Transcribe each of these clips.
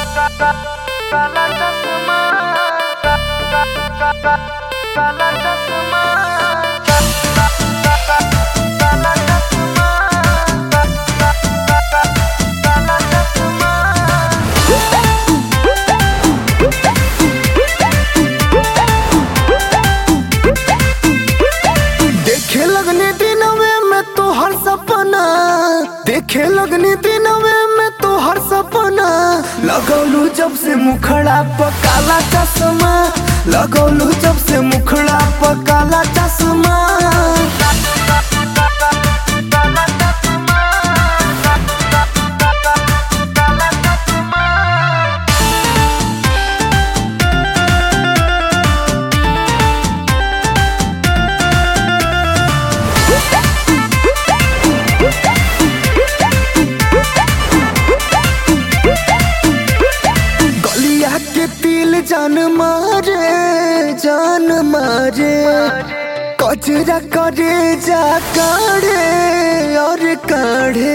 काला चश्मा काला चश्मा काला चश्मा काला चश्मा देखे लगने दिनवे में तो हर सपना देखे लगने दिनवे में तो हर सपना लगौलू जब से मुखड़ा पर काला चश्मा लगौलू जब से मुखड़ा पर काला चश्मा गलिया के तिल जान मारे जान मारे कचरा करे जा काढ़े और काढ़े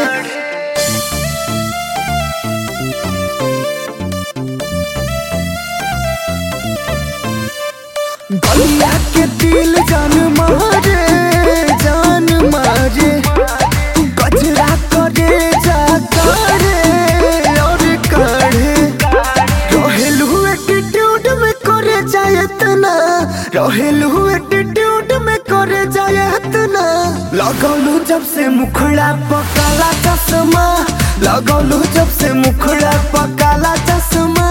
गलिया के दिल जान मारे जान मारे कचरा करे जा काढ़े और काढ़े रहेलू एटीट्यूड में करे जाए तना रहेलू एटीट्यूड में करे जाए तना लगौलू जब से मुखड़ा पकाला चश्मा लगौलू जब से मुखड़ा पकाला चश्मा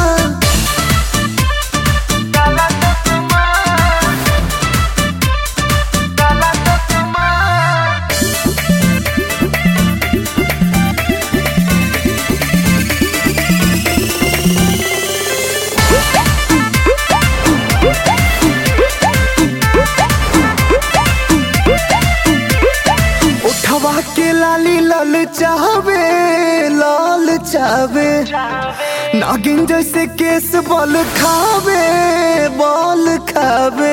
उठवा के लाली लाल चाहवे लाल चाहवे नागिन जैसे केस बल खावे बल खावे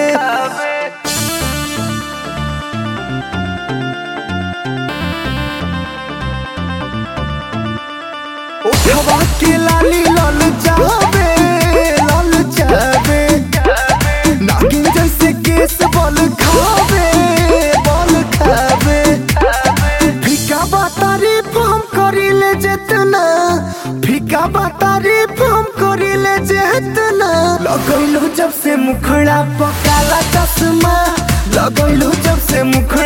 उठवा के लाली लाल चाहवे लाल चाहवे नागिन जैसे केस बल खावे बल खावे फीका बा तारीफ हम करिले जेतना फीका बा तारीफ हम करिले जेतना लगैलू जब से मुखड़ा पकाला चश्मा लगैलू जब से मुखड़ा